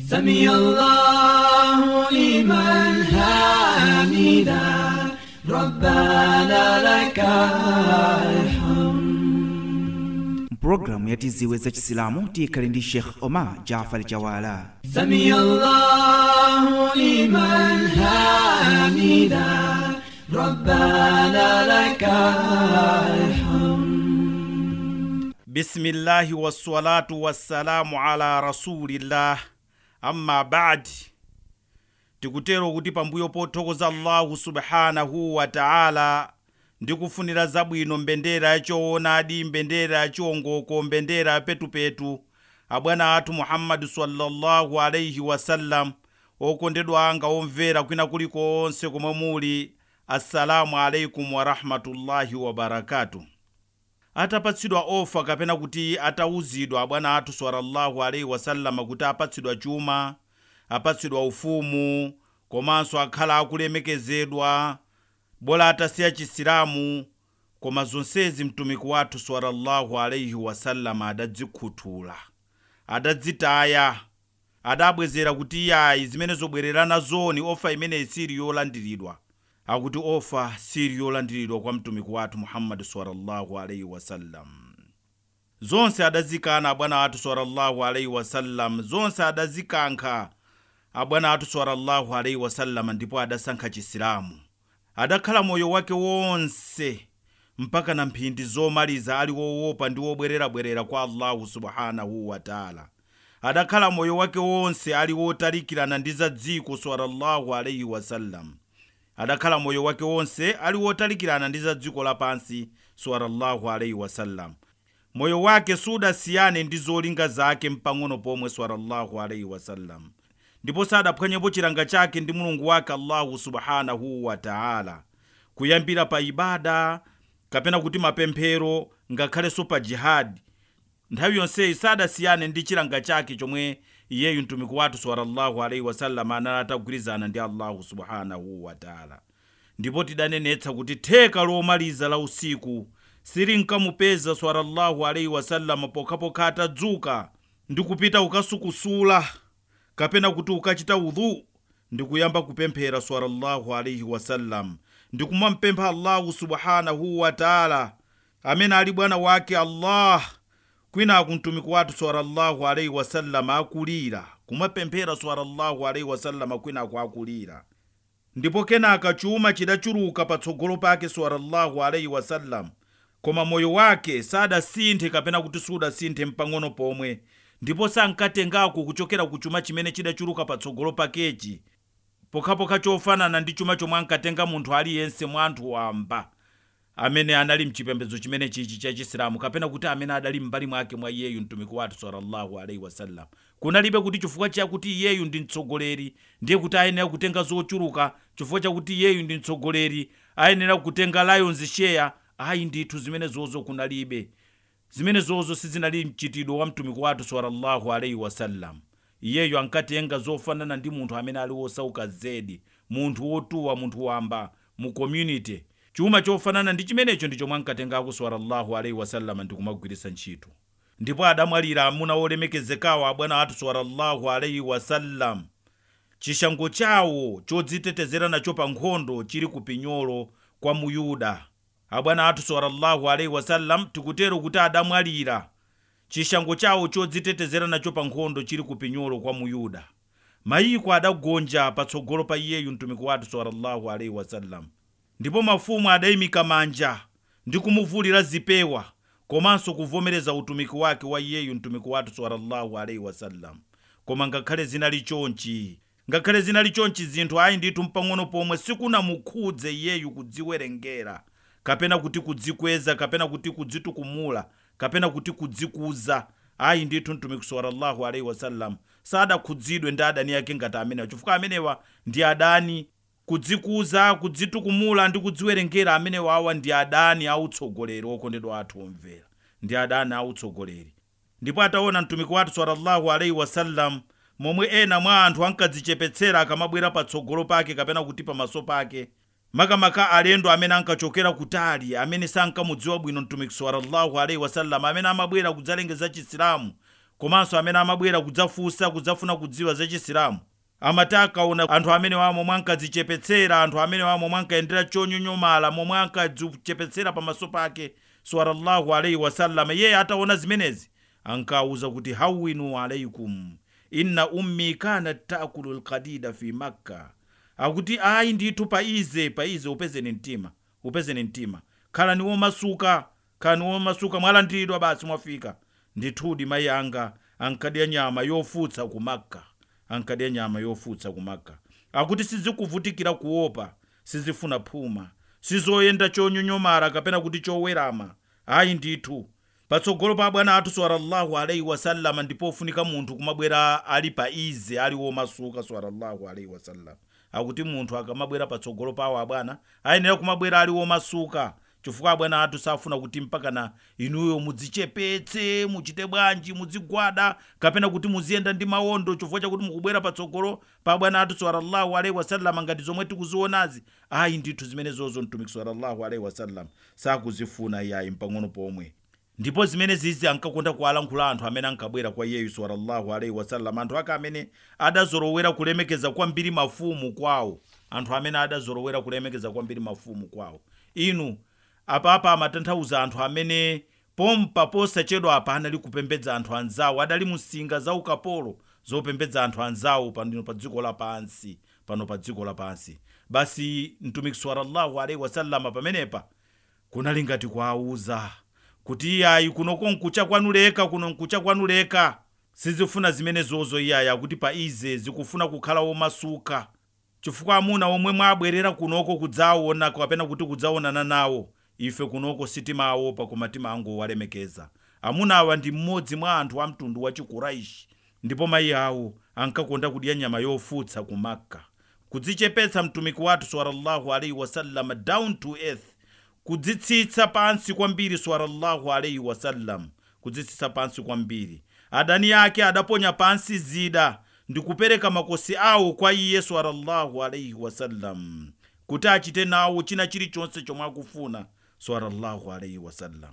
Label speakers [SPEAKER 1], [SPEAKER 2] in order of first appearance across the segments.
[SPEAKER 1] سمي الله لمن حمده ربنا لك الحمد
[SPEAKER 2] mpulogalamu yatiziwe za chisilamu tiyikhale ndi sheikh omar jafar jawala
[SPEAKER 1] سمي الله لمن حمده ربنا لك الحمد
[SPEAKER 3] bisimillahi wassalatu wassalamu ala rasulillah amma badi tikutero kuti pambuyo pothokoza allahu subhanahu wa taala ndi kufunira zabwino mbendera yachoonadi mbendera yachiwongoko mbendera yapetupetu abwana athu muhammadi sallallahu alaihi wasallam okondedwa anga omvera kwina kulikonse komwe muli assalamu alaikum warahmatullahi wabarakatuh atapatsidwa ofa kapena kuti atauzidwa abwana athu sallallahu alaihi wasallama kuti apatsidwa chuma apatsidwa ufumu komanso akhala akulemekezedwa bola atasiya chisilamu koma zonsezi mtumiki wathu sallallahu alaihi wasallama adadzikhuthula adadzitaya adabwezera kuti iyayi zimene zobwererana zoni ofa imeneyi siri yolandiridwa akuti ofa siri yolandiridwa kwa mtumiki wathu muhammadi sallallahu alaihi wasallam zonse adazikana abwana athu sallallahu alaihi wasallam zonse adazikankha abwana athu sallallahu alaihi wasallam ndipo adasankha chisilamu adakhala moyo wake wonse mpaka na mphindi zomaliza ali wowopa ndi wobwererabwerera kwa allahu subhanahu wataala adakhala moyo wake wonse ali wotalikirana ndi za dziko sallallahu alaihi wasallam adakhala moyo wake wonse ali wotalikirana ndi za dziko lapansi sallallahu alaihi wasallam moyo wake sudasiyane ndi zolinga zake mpang'ono pomwe sallallahu alaihi wasallam ndipo sadaphwanyepo chilanga chake ndi mulungu wake allahu subhanahu wataala kuyambira pa ibada kapena kuti mapemphero ngakhalenso pa jihadi nthawi yonseyi sadasiyane ndi chilanga chake chomwe iyeyu mtumiki wathu sallallahu alaihi wasallam anali atagwirizana ndi allahu subhanahu wataala ndipo tidanenetsa kuti theka lomaliza la usiku silinkamupeza sallallahu alaihi wasallam pokhapokha atadzuka ndi kupita ukasukusula kapena kuti ukachita udhu ndi kuyamba kupemphera sallallahu alaihi wasallam ndi kumampempha allahu subhanahu wataala amene ali bwana wake allah kwinaku mtumiki wathu sallallahu alaihi wasallam akulira kumapemphera sallallahu alaihi wasallam kwinaku akulira ndipo kenaka chuma chidachuluka patsogolo pake sallallahu alaihi wasallam koma moyo wake sadasinthe kapena kuti sudasinthe mpang'ono pomwe ndipo sankatengako kuchokera ku chuma chimene chidachuluka patsogolo pakechi pokhapokha chofanana ndi chuma chomwe ankatenga munthu aliyense mwa anthu wamba amene anali mchipembedzo chimene chichi cha chisilamu kapena kuti amene adali m'mbali mwake mwa iyeyu mtumiki wathu sallallahu alaihi wasallam kunalibe kuti chifukwa chakuti iyeyu ndi mtsogoleri ndiye kuti ayenera kutenga zochuluka chifukwa chakuti iyeyu ndi mtsogoleri ayenera kutenga lions share ayi ndithu zimene zozo kunalibe zimene zozo sizinali mchitidwe wa mtumiki wathu sallallahu alaihi wasallam iyeyo ankatenga zofanana ndi munthu amene ali wosauka zedi munthu wotuwa munthu wamba mu community chuma chofanana ndi chimenecho ndi chomwe ankatengako sallallahu alaihi wasallam ndi kumagwiritsa ntchito ndipo adamwalira amuna olemekezekawo abwana athu sallallahu alaihi wasallam chishango chawo chodzitetezera nacho pa nkhondo chili ku pinyolo kwa muyuda abwana athu sallallahu alaihi wasallam tikutero kuti adamwalira chishango chawo chodzitetezera nacho pa nkhondo chili ku pinyolo kwa muyuda mayiko adagonja patsogolo pa iyeyu mtumiki wathu sallallahu alaihi wasallam ndipo mafumu adayimika manja ndi kumuvulira zipewa komanso kuvomereza utumiki wake wa iyeyu mtumiki wathu sallallahu alaihi wasallam koma ngakhale zinali chonchi ngakhale zinali chonchi zinthu ayi ndithu mpang'ono pomwe sikunamukhudze iyeyu kudziwerengera kapena kuti kudzikweza kapena kuti kudzitukumula kapena kuti kudzikuza ayi ndithu mtumiki sallallahu alaihi wasallam sadakhudzidwe ndi adani ake ngati amenewa chifukwa amenewa ndi adani kudzikuza kudzitukumula ndi kudziwerengera amenewa awa ndi adani autsogoleri okondedwa athu omvera ndi adani autsogoleri ndipo ataona mtumiki wathu sallallahu alaihi wasallam momwe ena mwa anthu ankadzichepetsera akamabwera patsogolo pake kapena kuti pamaso pake makamaka alendo amene ankachokera kutali amene sankamudziwa bwino mtumiki sallallahu alaihi wasallam amene amabwera kudzalengeza chisilamu komanso amene amabwera kudzafunsa kudzafuna kudziwa za chisilamu amati akaona anthu amene wa momwe ankadzichepetsera anthu amene wa momwe ankayendera chonyonyomala momwe ankadzichepetsera pamaso pake sallallahu alaihi wasallam iye ataona zimenezi ankawuza kuti hawinu alaikum inna ummi kanat taakulu lkadida fi makka akuti ayi ndithu paize paize upezeni mtima upezeni mtima khalani womasuka khalani womasuka mwalandiridwa basi mwafika ndithudi mayi anga ankadya nyama yofutsa ku makka ankadya nyama yofutsa ku makka akuti sizikuvutikira kuopa sizifuna phuma sizoyenda chonyonyomala kapena kuti chowerama ayi ndithu patsogolo pa bwana athu sallallahu alaihi wasallama ndipofunika munthu kumabwera ali pa ize ali womasuka sallallahu alaihi wasallam akuti munthu akamabwera patsogolo pawo abwana ayenera kumabwera ali womasuka chifukwa abwana athu safuna kuti mpakana inuyo mudzichepetse muchite bwanji mudzigwada kapena kuti muziyenda ndi mawondo chifukwa chakuti mukubwera patsogolo pa abwana athu sallallahu alaihi wasallam ngati zomwe tikuzionazi ayi ndithu zimenezozo mtumiki sallallahu alaihi wasallam sakuzifuna iyayi mpang'ono pomwe ndipo zimene zizi ankakonda kuwalankhula anthu amene ankabwera kwa iyeyu sallallahu alaihi wasallam anthu ake amene adazolowera kulemekeza kwambiri mafumu kwawo anthu amene adazolowera kulemekeza kwambiri mafumu kwawo inu apapa amatanthauza anthu amene pompa posachedwa apa anali kupembedza anthu anzawo adali musinga za ukapolo zopembedza anthu anzawo pano pa dziko lapansi pano pa dziko lapansi basi mtumiki sallallahu alaihi wasallama pamenepa kunali ngati kuawuza kuti iyayi kunoko nkucha kwanuleka kuno nkucha kwanuleka sizifuna zimene zozo iyayi akuti pa ize zikufuna kukhala womasuka chifukwa amuna omwe mwabwerera kunoko kudzaona kapena kuti kudzaonana nawo ife kunoko sitimaopa koma timangowalemekeza amuna awa ndi mmodzi mwa anthu a mtundu wa chikuraishi ndipo mayi awo ankakonda kudya nyama yofutsa ku makka kudzichepetsa mtumiki wathu sallallahu alaihi wasallam down to earth kudzitsitsa pansi kwambiri sallallahu alaihi wasallam kudzitsitsa pansi kwambiri adani ake adaponya pansi zida ndi kupereka makosi awo kwa iye sallallahu alaihi wasallam kuti achite nawo china chilichonse chomwe akufuna sallallahu alaihi wasallam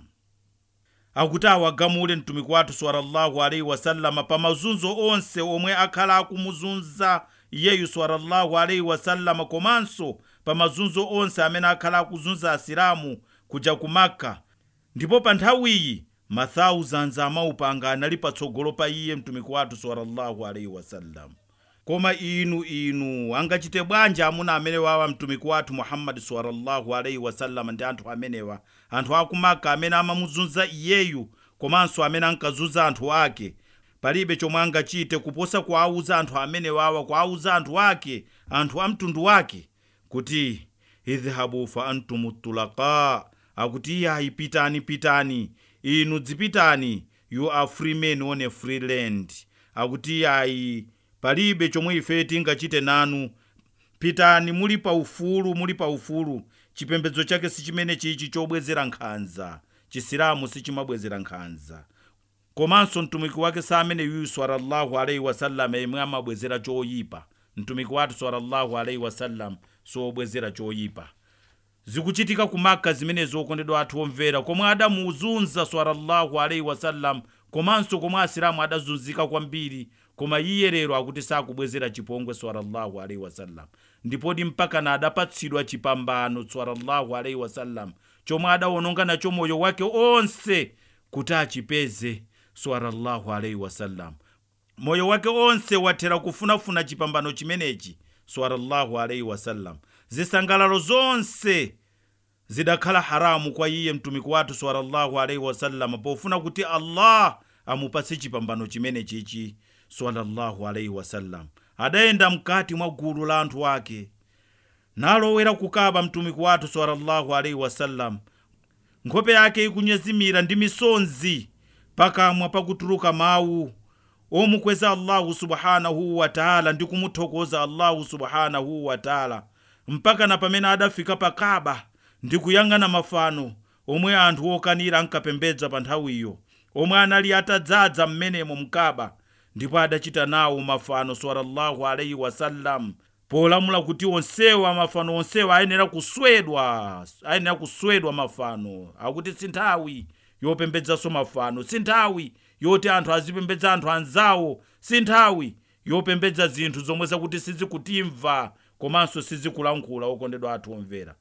[SPEAKER 3] akuti awagamule mtumiki wathu sallallahu alaihi wasallama pa mazunzo onse omwe akhala akumuzunza iyeyu sallallahu alaihi wasallama komanso pa mazunzo onse amene akhala akuzunza asilamu kuja ku makka ndipo pa nthawiyi ma thousands amaupanga anali patsogolo pa iye mtumiki wathu sallallahu alaihi wasallam koma inu inu angachite bwanji amuna amene wawa mtumiki wathu muhammadi sallallahu alaihi wasallam ndi anthu amenewa anthu akumaka amene amamuzunza iyeyu komanso amene ankazunza anthu ake palibe chomwe angachite kuposa kuawuza anthu amene wawa kuawuza anthu ake anthu a mtundu wake kuti idhhabu fa antum tulaka akuti iyayi pitani pitani inu dzipitani you are free men on a free land akuti iyayi palibe chomwe ife tingachite nanu pitani muli pa ufulu muli pa ufulu chipembedzo chake si chimene chichi chobwezera nkhanza chisilamu sichimabwezera nkhanza komanso mtumiki wake sa amene yuyu sallallahu alaihi wasallam yemwe amabwezera choyipa mtumiki wathu sallallahu alaihi wasallam sobwezera choyipa zikuchitika ku makka zimenezo okondedwa athu omvera komwe adamuzunza sallallahu alaihi wasallam komanso komwe asilamu adazunzika kwambiri koma iye lero akuti sakubwezera chipongwe sallallahu alaihi wasallam ndipodi mpakana adapatsidwa chipambano sallallahu alaihi wasallam chomwe adawononga nacho moyo wake onse kuti achipeze sallallahu alaihi wasallam moyo wake onse wathera kufunafuna chipambano chimenechi sallallahu alaihi wasallam zisangalalo zonse zidakhala haramu kwa iye mtumiki wathu sallallahu alaihi wasallam pofuna kuti allah amupatse chipambano chimene chichi sallallahu alaihi wasallam adayenda mkati mwa gulu la anthu ake nalowera kukaba mtumiki wathu sallallahu alaihi wasallam nkhope yake ikunyezimira ndi misonzi pakamwa pakutuluka mawu omukweza allahu subhanahu wataala ndi kumuthokoza allahu subhanahu wataala mpaka na pamene adafika pa kaba ndi kuyang'ana mafano omwe anthu okanira ankapembedza pa nthawiyo omwe anali atadzaza mmenemo mkaba ndipo adachita nawo mafano sallallahu alaihi wasallam polamula kuti onsewa mafano onsewa ayenera kuswedwa ayenera kuswedwa mafano akuti si nthawi yopembedzanso mafano si nthawi yoti anthu azipembedza anthu anzawo si nthawi yopembedza zinthu zomwe zakuti sizikutimva komanso sizikulankhula okondedwa athu omvera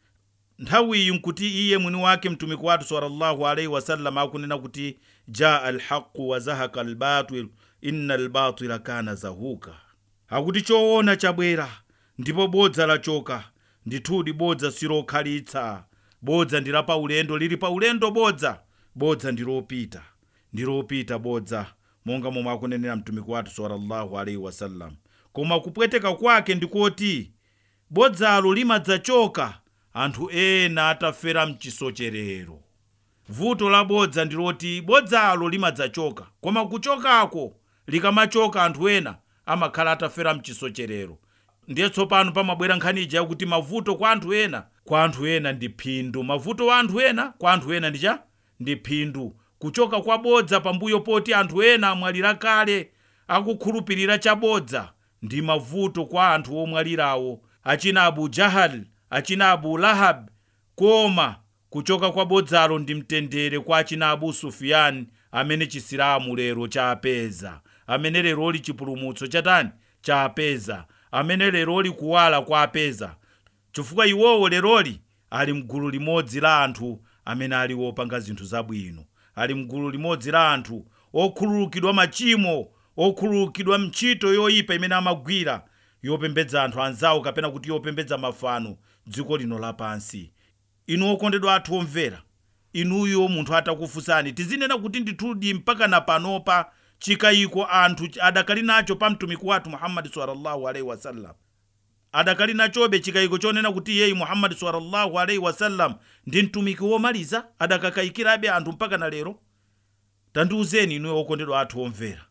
[SPEAKER 3] nthawiyi nkuti iye mwini wake mtumiki wathu sallallahu alaihi wasallam akunena kuti jaa alhaqu wa zahaka albatil inna albatila kana zahuka akuti choona chabwera ndipo bodza lachoka ndithudi bodza silokhalitsa bodza ndi la paulendo lili paulendo bodza bodza ndi lopita ndi lopita bodza monga momwe akunenera mtumiki wathu sallallahu alaihi wasallam koma kupweteka kwake ndikoti bodzalo limadzachoka anthu ena atafera mchisocherero vuto la bodza ndiloti bodzalo limadzachoka koma kuchokako likamachoka anthu ena amakhala atafera mchisocherero ndiye tsopano pamabwera nkhani ija yakuti mavuto kwa anthu ena kwa anthu ena ndi phindu mavuto wa anthu ena kwa anthu ena ndicha ndi phindu kuchoka kwa bodza pambuyo poti anthu ena amwalira kale akukhulupirira chabodza ndi mavuto kwa anthu omwalirawo achina abu jahal achina abu lahab koma kuchoka kwa bodzalo ndi mtendere kwa achina abu sufiyani amene chisilamu lero chapeza amene leroli chipulumutso chatani chapeza amene leroli kuwala kwapeza chifukwa iwowo leroli ali mgulu limodzi la anthu amene ali wopanga zinthu zabwino ali mgulu limodzi la anthu okhululukidwa machimo okhululukidwa mchito yoyipa imene amagwira yopembedza anthu anzawo kapena kuti yopembedza mafano dziko lino lapansi inu okondedwa athu omvera inuyo munthu atakufunsani tizinena kuti ndithudi mpaka na panopa chikayiko anthu adakali nacho pa mtumiki wathu muhammadi sallallahu alaihi wasallam adakali nachobe chikayiko chonena kuti iyeyi muhammadi sallallahu alaihi wasallam ndi mtumiki womaliza adakakayikirabe anthu mpaka na lero tandiuzeni inuyo okondedwa athu omvera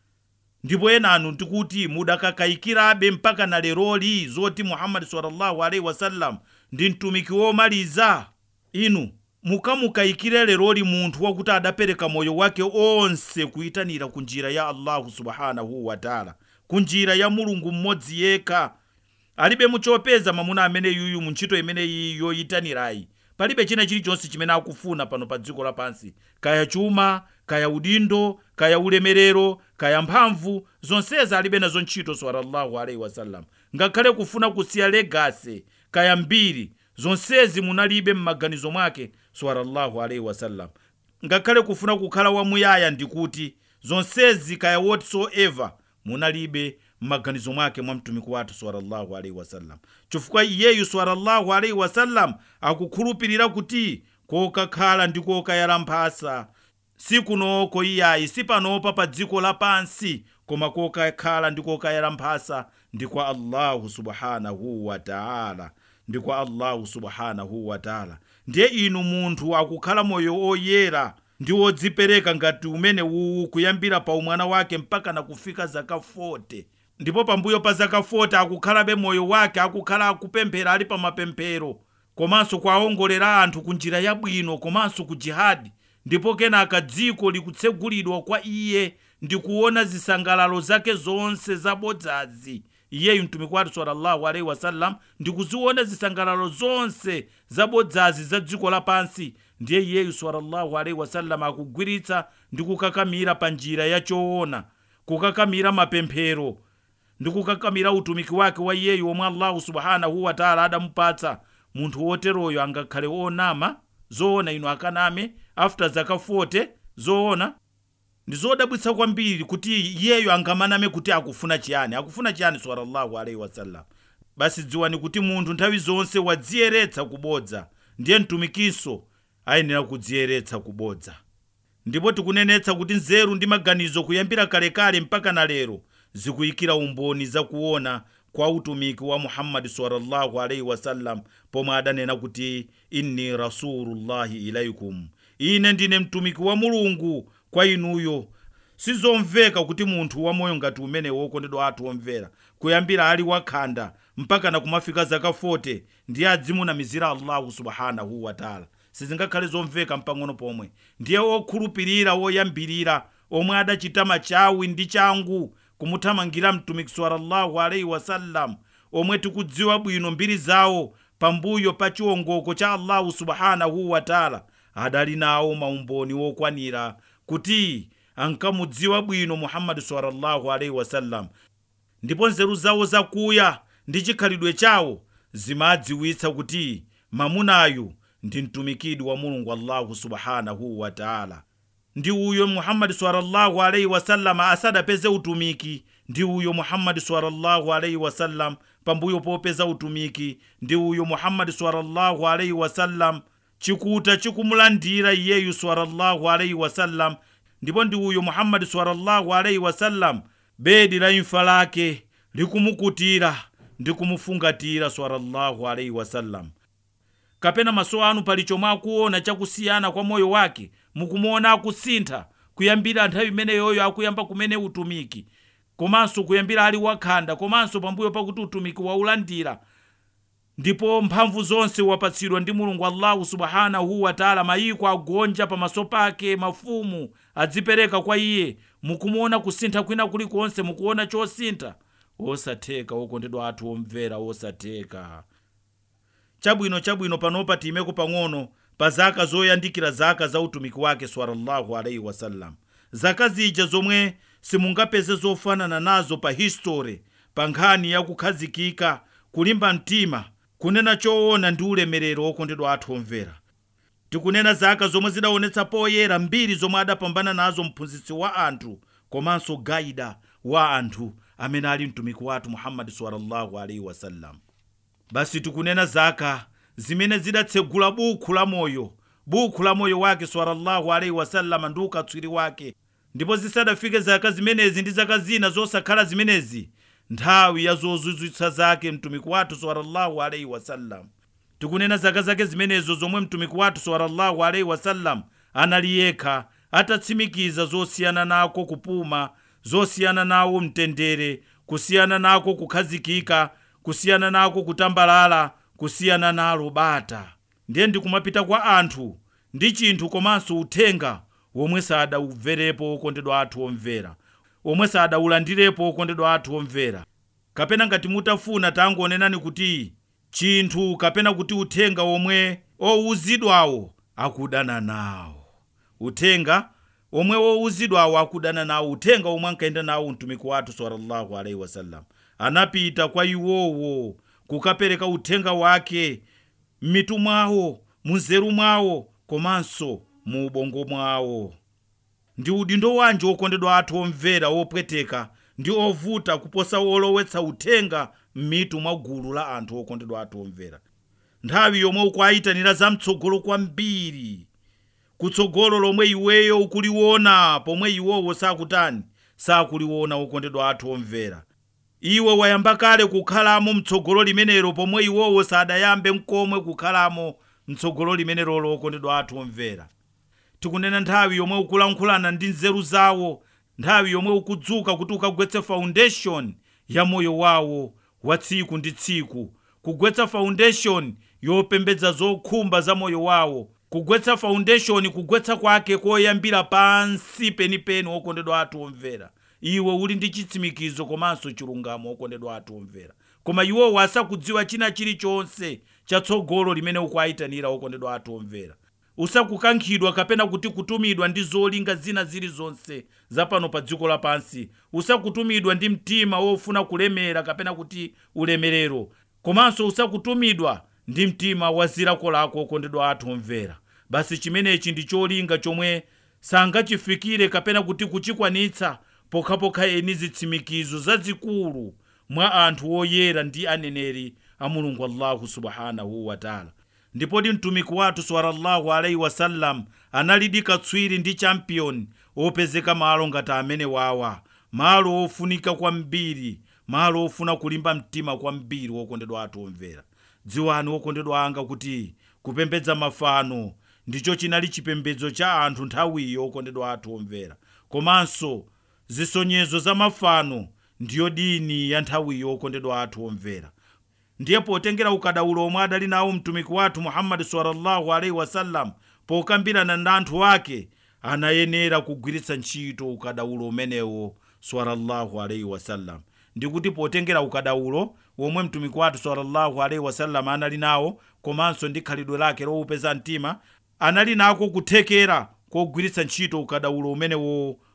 [SPEAKER 3] ndipo enanu tikuti mudakakayikirabe mpaka na leroli zoti muhammadi sallallahu alaihi wasallam ndi mtumiki womaliza inu mukamukayikire leroli munthu wakuti adapereka moyo wake onse kuyitanira ku njira ya allahu subhanahu wataala ku njira ya mulungu mmodzi yekha alibe muchopeza mamuna amene yuyu mu ntchito imeneyi yoyitanirayi palibe china chilichonse chimene akufuna pano pa dziko lapansi kaya chuma kaya udindo kaya ulemerero kaya mphamvu zonsezi alibe nazo ntchito sallallahu alaihi wasallam ngakhale kufuna kusiya legase kaya mbiri zonsezi munalibe m'maganizo mwake sallallahu alaihi wasallam ngakhale kufuna kukhala wamuyaya ndikuti zonsezi kaya whatsoever munalibe m'maganizo mwake mwa mtumiki wathu sallallahu alaihi wasallam chifukwa iyeyu sallallahu alaihi wasallam akukhulupirira kuti kokakhala ndi kokayala mphasa sikunoko iyayi sipanopa pa dziko lapansi koma kokakhala ndi kokayala mphasa ndi kwa allahu subhanahu wataala ndi kwa allahu subhanahu wataala ndiye inu munthu akukhala moyo oyera ndi wodzipereka ngati umene uwu kuyambira pa umwana wake mpaka na kufika zaka 40 ndipo pambuyo pa zaka 40 akukhalabe moyo wake akukhala akupemphera ali pa mapemphero komanso kuwaongolera anthu ku njira yabwino komanso ku jihadi ndipo kenaka dziko likutsegulidwa kwa iye ndi kuona zisangalalo zake zonse zabodzazi iyeyu mtumiki wathu sallallahu alaihi wasallam ndi kuziona zisangalalo zonse zabodzazi za dziko lapansi ndiye iyeyu sallallahu alaihi wasallam akugwiritsa ndi kukakamira pa njira ya choona kukakamira mapemphero ndi kukakamira utumiki wake wa iyeyu omwe allahu subhanahu wataala adamupatsa munthu woteroyo angakhale onama zoona ino akaname after zaka 40 zoona ndi zodabwitsa kwambiri kuti iyeyo angamaname kuti akufuna chiyani akufuna chiyani sallallahu alaihi wasallam basi dziwani kuti munthu nthawi zonse wadziyeretsa kubodza ndiye mtumikinso ayenera kudziyeretsa kubodza ndipo tikunenetsa kuti nzeru ndi maganizo kuyambira kalekale mpaka na lero zikuyikira umboni zakuona kwa utumiki wa muhammadi sallallahu alaihi wasallam pomwe adanena kuti inni rasulullahi ilaikum ine ndine mtumiki wa mulungu kwa inuyo sizomveka kuti munthu wamoyo ngati umene wokondedwa athu omvera kuyambira ali wakhanda mpaka na kumafika zaka 40 ndiye adzimunamizira allahu subhanahu wataala sizingakhale zomveka mpang'ono pomwe ndiye okhulupirira woyambirira omwe adachita machawi ndi changu kumuthamangira mtumiki sallallahu alaihi wasallam omwe tikudziwa bwino mbiri zawo pambuyo pa chiwongoko cha allahu subhanahu wataala adali nawo maumboni wokwanira kuti ankamudziwa bwino muhammadi sallallahu alaihi wasallam ndipo nzeru zawo zakuya ndi chikhalidwe chawo zimadziwitsa kuti mamunayu ndi mtumikidi wa mulungu allahu subhanahu wa taala ndi uyo muhammadi sallallahu alaihi wasallam asadapeze utumiki ndi uyo muhammadi sallallahu alaihi wasallam pambuyo popeza utumiki ndi uyo muhammadi sallallahu alaihi wasallam chikuta chikumulandira iyeyu sallallahu alaihi wasallam ndipo ndi uyo muhammadi sallallahu alaihi wasallam bedi la imfa lake likumukutira ndi kumufungatira sallallahu alaihi wasallam kapena maso anu pali chomwe akuona chakusiyana kwa moyo wake mukumuona akusintha kuyambira nthawi imeneyoyo akuyamba kumene utumiki komanso kuyambira ali wakhanda komanso pambuyo pakuti utumiki waulandira ndipo mphamvu zonse wapatsidwa ndi mulungu allahu subhanahu wataala mayiko agonja pamaso pake mafumu adzipereka kwa iye mukumuona kusintha kwina kulikonse mukuona chosintha osatheka okondedwa athu omvera osatheka chabwino chabwino panopa tiyimeko pang'ono pa zaka zoyandikira zaka za utumiki wake sallallahu alaihi wasallam zaka zija zomwe simungapeze zofanana nazo pa history pa nkhani yakukhazikika kulimba mtima kunena choona ndi ulemerero okondedwa athu omvera tikunena zaka zomwe zidaonetsa poyera mbiri zomwe adapambana nazo mphunzitsi wa anthu komanso gaida wa anthu amene ali mtumiki wathu muhammadi sallallahu alaihi wasallam basi tikunena zaka zimene zidatsegula bukhu la moyo bukhu la moyo wake sallallahu alaihi wasallama ndi ukatswiri wake ndipo zisadafike zaka zimenezi ndi zaka zina zosakhala zimenezi nthawi ya zozizwitsa zake mtumiki wathu sallallahu alaihi wasallam tikunena zaka zake zimenezo zomwe mtumiki wathu sallallahu alaihi wasallam anali yekha atatsimikiza zosiyana nako kupuma zosiyana nawo mtendere kusiyana nako kukhazikika kusiyana nako kutambalala kusiyana nalo bata ndiye ndikumapita kwa anthu ndi chinthu komanso uthenga womwe sadauverepo okondedwa athu omvera omwe sadaulandirepo okondedwa athu omvera kapena ngati mutafuna tangonenani kuti chinthu kapena kuti uthenga omwe owuzidwawo akudana nawo uthenga omwe wowuzidwawo akudana nawo uthenga omwe ankayenda nawo mtumiki wathu sallallahu alaihi wasallam anapita kwa iwowo kukapereka uthenga wake m'mitu mwawo munzeru mwawo komanso mu ubongo mwawo ndi udindo wanji okondedwa athu omvera opweteka ndi ovuta kuposa wolowetsa uthenga m'mitu mwa gulu la anthu okondedwa athu omvera nthawi yomwe ukuayitanira zamtsogolo kwambiri kutsogolo lomwe iweyo ukuliwona pomwe iwowo sakutani sakuliwona okondedwa athu omvera iwe wayamba kale kukhalamo mtsogolo limenelo pomwe iwowo sadayambe mkomwe kukhalamo mtsogolo limenelo okondedwa athu omvera tikunena nthawi yomwe ukulankhulana ndi nzeru zawo nthawi yomwe ukudzuka kuti ukagwetse foundation ya moyo wawo wa tsiku ndi tsiku kugwetsa foundation yopembedza zokhumba za moyo wawo kugwetsa foundation kugwetsa kwake koyambira pansi penipeni okondedwa athu omvera iwe uli ndi chitsimikizo komanso chilungamo okondedwa athu omvera koma iwowo asakudziwa china chilichonse chatsogolo limene ukuayitanira okondedwa athu omvera usakukankhidwa kapena kuti kutumidwa ndi zolinga zina zilizonse zapano pa dziko lapansi usakutumidwa ndi mtima wofuna kulemera kapena kuti ulemerero komanso usakutumidwa ndi mtima wa zilako lako okondedwa athu omvera basi chimenechi ndi cholinga chomwe sangachifikire kapena kuti kuchikwanitsa pokhapokha eni zitsimikizo zazikulu mwa anthu oyera ndi aneneri a mulungu allahu subhanahu wataala ndipodi mtumiki wathu sallallahu alaihi wasallam analidi katswiri ndi champion opezeka malo ngati amene wawa malo ofunika kwambiri malo ofuna kulimba mtima kwambiri wokondedwa athu omvera dziwani wokondedwa anga kuti kupembedza mafano ndicho chinali chipembedzo cha anthu nthawiyo okondedwa athu omvera komanso zisonyezo za mafano ndiyo dini ya nthawiyo okondedwa athu omvera ndiye potengera ukadaulo omwe adali nawo mtumiki wathu muhammadi sallallahu alaihi wasallam pokambirana ndi anthu ake anayenera kugwiritsa ntchito ukadaulo umenewo sallallahu alaihi wasallam ndikuti potengera ukadaulo womwe mtumiki wathu sallallahu alaihi wasallam anali nawo komanso ndi khalidwe lake lowupeza mtima anali nako kuthekera kogwiritsa ntchito ukadaulo umenewo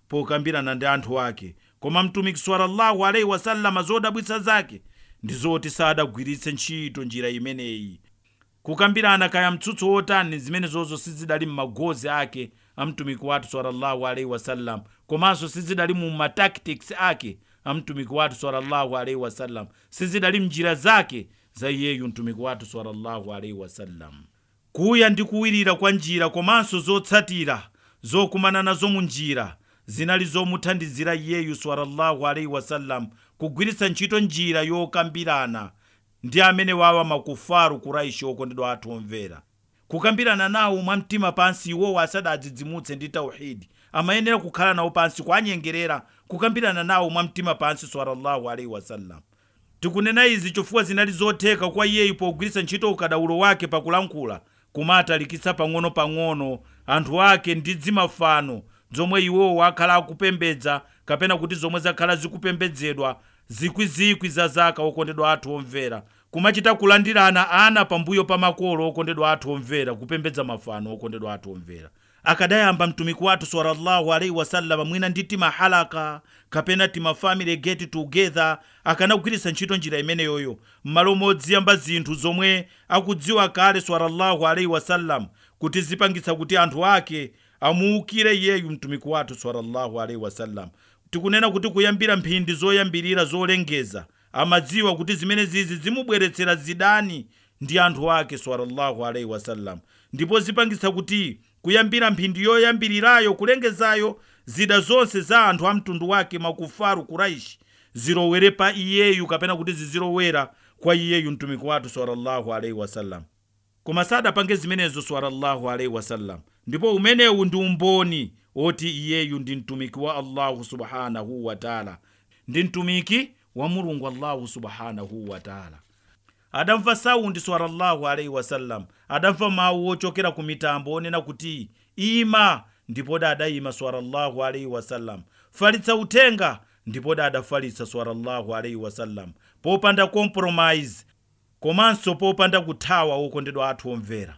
[SPEAKER 3] pokambirana ndi anthu ake koma mtumiki sallallahu alaihi wasallama zodabwitsa zake ndi zoti sadagwiritse ntchito njira imeneyi kukambirana kaya mtsutso wotani zimene zozo sizidali m'magozi ake a mtumiki wathu sallallahu alaihi wasallam komanso sizidali mu matactics ake a mtumiki wathu sallallahu alaihi wasallam sizidali mnjira zake za iyeyu mtumiki wathu sallallahu alaihi wasallam kuya ndi kuwirira kwa njira komanso zotsatira zokumana nazo mu njira zinali zomuthandizira iyeyu sallallahu alaihi wasallam kugwiritsa ntchito njira yokambirana ndi amene wawa makufaru kuraishi okondedwa athu omvera kukambirana nawo mwamtima pansi iwowo asadadzidzimutse ndi tauhidi amayenera kukhala nawo pansi kwanyengerera kukambirana nawo mwamtima pansi sallallahu alaihi wasallam tikunena izi chifukwa zinali zotheka kwa iyeyu pogwiritsa ntchito ukadaulo wake pakulankhula kumatalikitsa pang'ono-pang'ono anthu ake ndi dzimafano zomwe iwowo akhala akupembedza kapena kuti zomwe zakhala zikupembedzedwa zikwizikwi za zaka okondedwa athu omvera kumachita kulandirana ana pambuyo pa makolo okondedwa athu omvera kupembedza mafano okondedwa athu omvera akadayamba mtumiki wathu sallallahu alaihi wasallama mwina ndi timahalaka kapena timafamily get together akanagwiritsa ntchito njira imeneyoyo m'malo modziyamba zinthu zomwe akudziwa kale sallallahu alaihi wasallam kuti zipangitsa kuti anthu ake amuukire iyeyu mtumiki wathu sallallahu alaihi wasallam tikunena kuti kuyambira mphindi zoyambirira zolengeza amadziwa kuti zimene zizi zimubweretsera zidani ndi anthu ake sallallahu alaihi wasallam ndipo zipangitsa kuti kuyambira mphindi yoyambirirayo kulengezayo zida zonse za anthu a mtundu wake makufaru kuraishi zilowere pa iyeyu kapena kuti zizilowera kwa iyeyu mtumiki wathu sallallahu alaihi wasallam koma sadapange zimenezo sallallahu alaihi wasallam ndipo umenewu ndi umboni oti iyeyu ndi mtumiki wa allahu subhanahu wataala ndi mtumiki wa mulungu allahu subhanahu wataala adamva saundi sallallahu alaihi wasallam adamva mawu ochokera ku mitambo onena kuti ima ndipo adayima sallallahu alaihi wasallam falitsa uthenga ndipo adafalitsa sallallahu alaihi wasallam popanda compromise komanso popanda kuthawa okondedwa athu omvera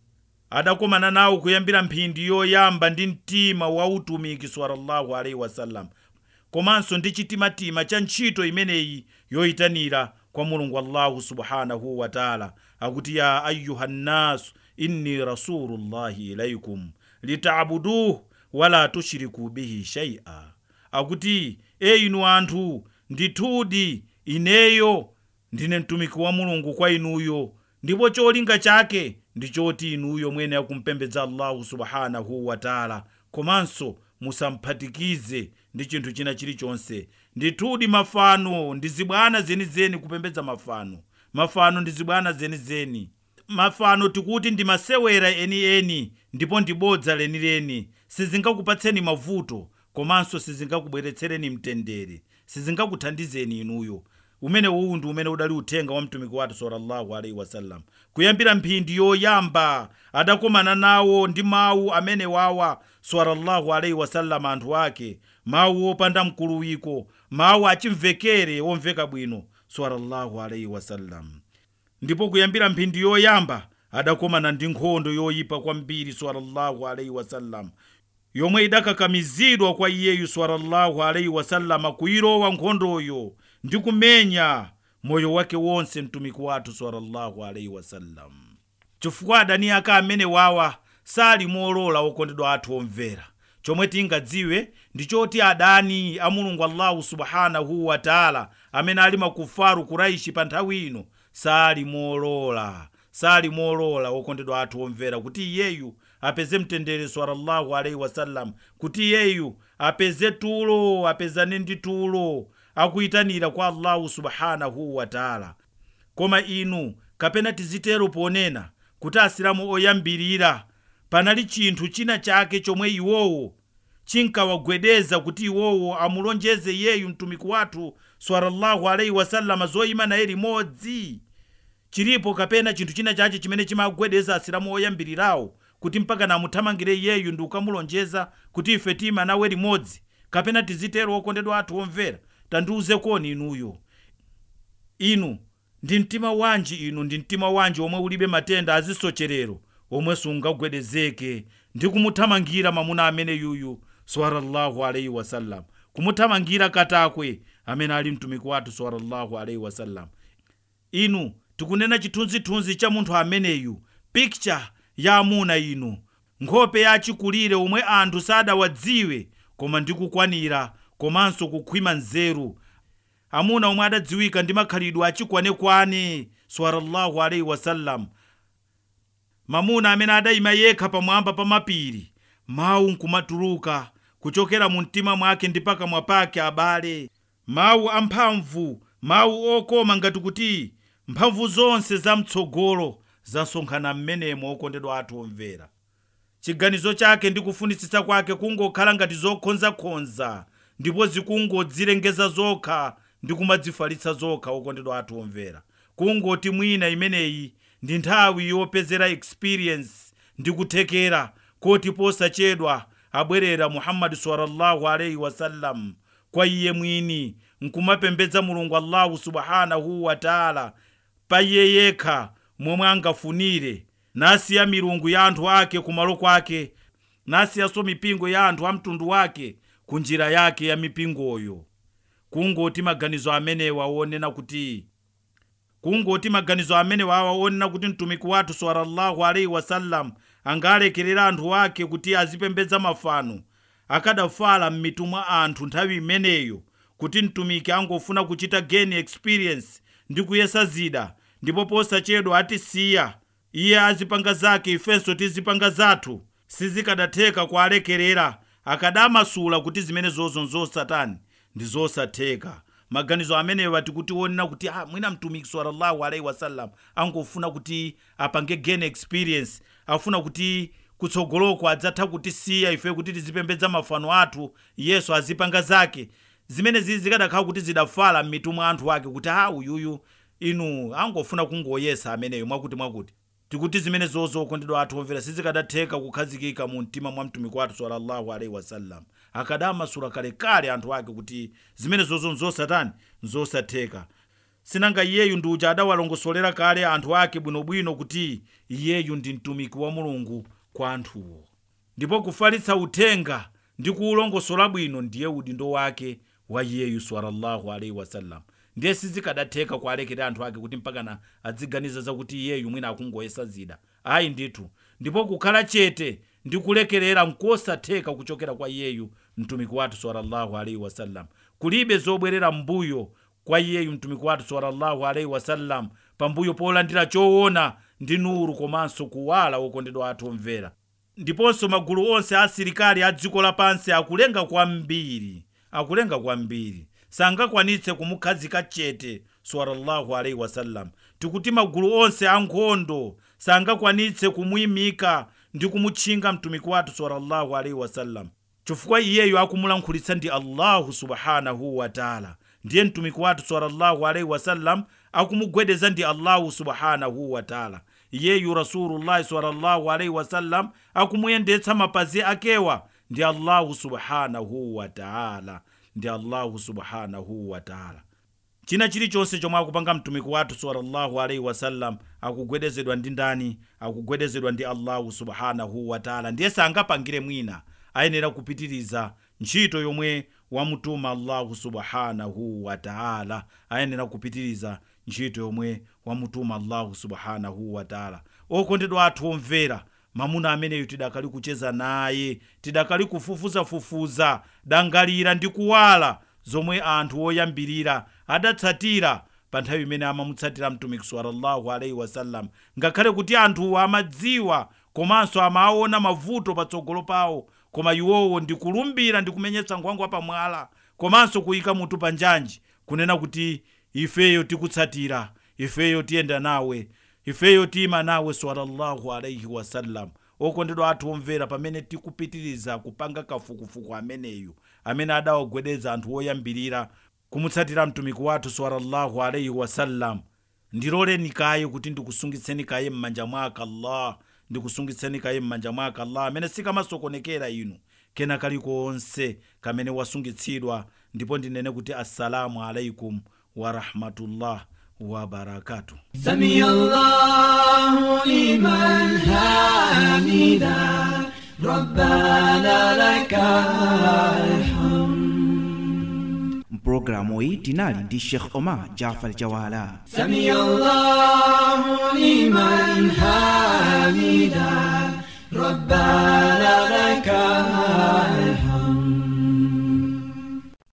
[SPEAKER 3] adakomana nawo kuyambira mphindi yoyamba ndi mtima wa utumiki sallallahu alaihi wasallam komanso ndi chitimatima cha ntchito imeneyi yoyitanira kwa mulungu allahu subhanahu wataala akuti ya ayuha nnasu inni rasulullahi ilaikum litabuduhu wala tushiriku bihi shaia akuti e inu anthu ndithudi ineyo ndine mtumiki wa mulungu kwa inuyo ndipo cholinga chake ndi choti inuyo mwene akumpembedza allahu subhanahu wataala komanso musamphatikize ndi chinthu china chilichonse ndithudi mafano ndi zibwana zenizeni kupembedza mafano mafano ndi zibwana zenizeni mafano tikuti ndi masewera enieni ndipo ndi bodza lenileni sizingakupatseni mavuto komanso sizingakubweretsereni mtendere sizingakuthandizeni inuyo umene uwu ndi umene udali uthenga wa mtumiki wathu sallallahu alaihi wasallam kuyambira mphindi yoyamba adakomana nawo ndi mawu amene wawa sallallahu alaihi wasallam anthu ake mawu opanda mkuluwiko mawu achimvekere omveka bwino sallallahu alaihi wasallam ndipo kuyambira mphindi yoyamba adakomana ndi nkhondo yoyipa kwambiri sallallahu alaihi wasallam yomwe idakakamizidwa kwa iyeyu sallallahu alaihi wasallama kuyilowa nkhondoyo ndi kumenya moyo wake wonse mtumiki wathu sallallahu alaihi wasallam chifukwa adani ake amene wawa sali molola okondedwa athu omvera chomwe tingadziwe ndi choti adani a mulungu allahu subhanahu wataala amene ali makufaru kuraishi pa nthawi ino sali molola sali molola okondedwa athu omvera kuti iyeyu apeze mtendere sallallahu alaihi wasallam kuti iyeyu apeze tulo apezane ndi tulo akuyitanira kwa allahu subhanahu wataala koma inu kapena tizitero ponena kuti asilamu oyambirira panali chinthu china chake chomwe iwowo chinkawagwedeza kuti iwowo amulonjeze iyeyu mtumiki wathu sallallahu alaihi wasallama zoyima naye limodzi chilipo kapena chinthu china chache chimene chimagwedeza asilamu oyambirirawo kuti mpaka namuthamangire iyeyu ndi kukamulonjeza kuti ife tima nawe limodzi kapena tizitero okondedwa athu omvera tandiuze koni inuyo inu ndi mtima wanji inu ndi mtima wanji omwe ulibe matenda azisocherero omwe sungagwedezeke ndi kumuthamangira mwamuna amene yuyu sallallahu alaihi wasallam kumuthamangira katakwe amene ali mtumiki wathu sallallahu alaihi wasallam inu tikunena chithunzithunzi cha munthu ameneyu picture ya amuna inu nkhope yachikulire omwe anthu sadawadziwe koma ndi kukwanira komanso kukhwima nzeru amuna omwe adadziwika ndi makhalidwe achikwanekwane sallallahu alaihi wasallam mamuna amene adayima yekha pamwamba pa mapiri mawu nkumatuluka kuchokera mu mtima mwake ndi pakamwa pake abale mawu amphamvu mawu okoma ngati kuti mphamvu zonse zamtsogolo zasonkhana m'menemo okondedwa athu omvera chiganizo chake ndi kufunitsitsa kwake kungokhala ngati zokhonzakhonza ndipo zikungodzilengeza zokha ndi kumadzifalitsa zokha okondedwa athu omvera kungoti mwina imeneyi ndi nthawi yopezera experience ndi kuthekera koti posachedwa abwerera muhammadi sallallahu alaihi wasallam kwa iye mwini nkumapembedza mulungu allahu subhanahu wataala pa iye yekha momwe angafunire nasiya milungu ya anthu ake kumalo kwake nasiyanso mipingo ya anthu a mtundu wake ku njira yake ya mipingoyo kungoti maganizo amenewa wonena kuti kungoti maganizo amenewa awa onena kuti mtumiki wathu sallallahu alaihi wasallam angalekerera anthu ake kuti azipembedza mafano akadafala m'mitu mwa anthu nthawi imeneyo kuti mtumiki angofuna kuchita gain experience ndi kuyesa zida ndipo posachedwa atisiya iye azipanga zake ifenso tizipanga zathu sizikadatheka kualekerera akadamasula kuti zimene zozo nzosatani ndi zosatheka maganizo amenewa tikuti onena kuti ah, mwina mtumiki sallallahu alaihi wasallam angofuna kuti apange gain experience afuna kuti kutsogoloko adzatha kutisiya ife kuti tizipembedza mafano athu yesu azipanga zake zimene zizi zikadakhala kuti zidafala m'mitu mwa anthu ake kuti ha uyuyu inu angofuna kungoyesa ameneyo mwakuti mwakuti tikuti zimene zozo okondedwa athu omvera sizikadatheka kukhazikika mu mtima mwa mtumiki wathu sallallahu alaihi wasallam akadamasula kalekale anthu ake kuti zimene zozo nzosatani nzosatheka sinanga iyeyu ndi uja adawalongosolera kale anthu ake bwinobwino kuti iyeyu ndi mtumiki wa mulungu kwa anthuwo ndipo kufalitsa uthenga ndi kuwulongosola bwino ndiye udindo wake wa iyeyu sallallahu alaihi wasallam ndiye sizikadatheka kualekera anthu ake kuti mpakana adziganiza zakuti iyeyu mwina akungoyesa zida ayi ndithu ndipo kukhala chete ndi kulekerera nkosatheka kuchokera kwa iyeyu mtumiki wathu sallallahu alaihi wasallam kulibe zobwerera mbuyo kwa iyeyu mtumiki wathu sallallahu alaihi wasallam pambuyo polandira choona ndi nuru komanso kuwala wokondedwa athu omvera ndiponso magulu onse a asilikali a dziko lapansi akulenga kwambiri akulenga kwambiri sangakwanitse kumukhazika chete sallallahu alaihi wasallam tikuti magulu onse ankhondo sangakwanitse kumuyimika ndi kumutchinga mtumiki wathu sallallahu alaihi wasallam chifukwa iyeyo akumulankhulitsa ndi allahu subhanahu wataala ndiye mtumiki wathu sallallahu alaihi wasallam akumugwedeza ndi allahu subhanahu wataala iyeyu rasulullahi sallallahu alaihi wasallam akumuyendetsa mapazi akewa ndi allahu subhanahu wataala ndi allahu subhanahu wataala china chilichonse chomwe akupanga mtumiki wathu sallallahu alaihi wasallam akugwedezedwa ndi ndani akugwedezedwa ndi allahu subhanahu wataala ndiye sangapangire mwina ayenera kupitiriza ntchito yomwe wamutuma allahu subhanahu wataala ayenera kupitiriza ntchito yomwe wamutuma allahu subhanahu wataala okondedwa athu omvera mamuna ameneyu tidakali kucheza naye tidakali kufufuzafufuza dangalira ndi kuwala zomwe anthu oyambirira adatsatira pa nthawi imene amamutsatira mtumiki sallallahu alaihi wasallam ngakhale kuti anthuwo amadziwa komanso amaona mavuto patsogolo pawo koma iwowo ndi kulumbira ndi kumenyetsa nkhwangwa pamwala komanso kuyika mutu pa njanji kunena kuti ifeyo tikutsatira ifeyo tiyenda nawe ifeyo tiyima nawe sallallahu alaihi wasallam okondedwa athu omvera pamene tikupitiriza kupanga kafukufuku ameneyu amene adawagwedeza anthu oyambirira kumutsatira mtumiki wathu sallallahu alaihi wasallam ndiloleni kaye kuti ndikusungitseni kaye m'manja mwake allah ndikusungitseni kaye m'manja mwake allah amene sikamasokonekera inu kena kalikonse kamene wasungitsidwa ndipo ndinene kuti assalamu alaikum warahmatullah wabarakatuh
[SPEAKER 1] سمي الله لمن حمده ربنا لك الحمد
[SPEAKER 2] mpulogalamu iyi tinali ndi sheikh omar jafar jawala
[SPEAKER 1] سمع الله لمن حمده ربنا لك